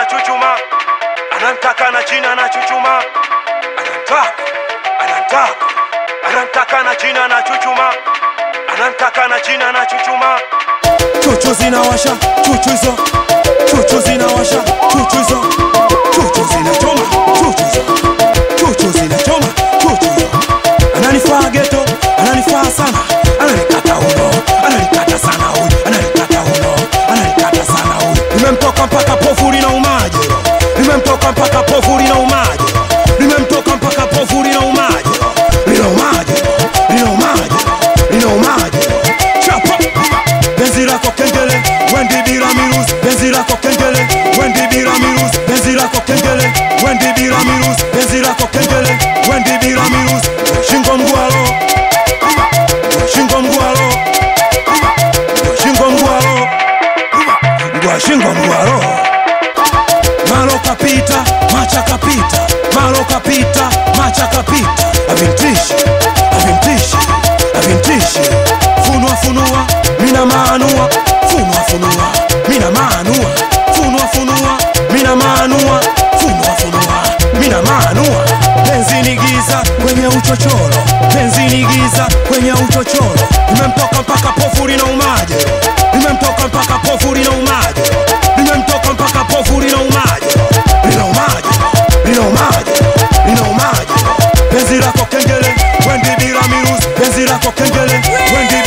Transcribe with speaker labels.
Speaker 1: anachuchuma anantaka na chini anachuchuma anantaka anantaka anantaka na chini anachuchuma anantaka na chini anachuchuma chuchu zinawasha chuchu hizo chuchu zinawasha chuchu hizo chuchu zinachoma chuchu hizo chuchu zinachoma chuchu hizo ananifaa geto ananifaa sana ananikata uno ananikata sana huyu ananikata uno ananikata sana huyu nimemtoka mpaka pofuri na umaje nimemtoka mpaka pofuri na umaje nimemtoka mpaka pofuri na umaje lina umaje lina umaje lina umaje chapa penzi lako kengele wendi bila mirusi penzi lako kengele wendi bila mirusi penzi lako kengele wendi bila mirusi penzi lako kengele wendi bila mirusi shingo mgwalo shingo mgwalo shingo mgwalo ngwa shingo mgwalo malo kapita macha kapita malo kapita macha kapita avintishi avintishi avintishi funua funua mina maanua funua funua mina maanua funua funua mina maanua funua funua mina maanua penzi ni giza kwenye uchochoro penzi ni giza kwenye uchochoro nimemtoka mpaka pofuri na umaje nimemtoka mpaka pofuri na umaje nimemtoka mpaka pofuri na umaje lina umaje lina umaje lina umaje penzi lako kengele wendi bila mirusi penzi lako kengele wendi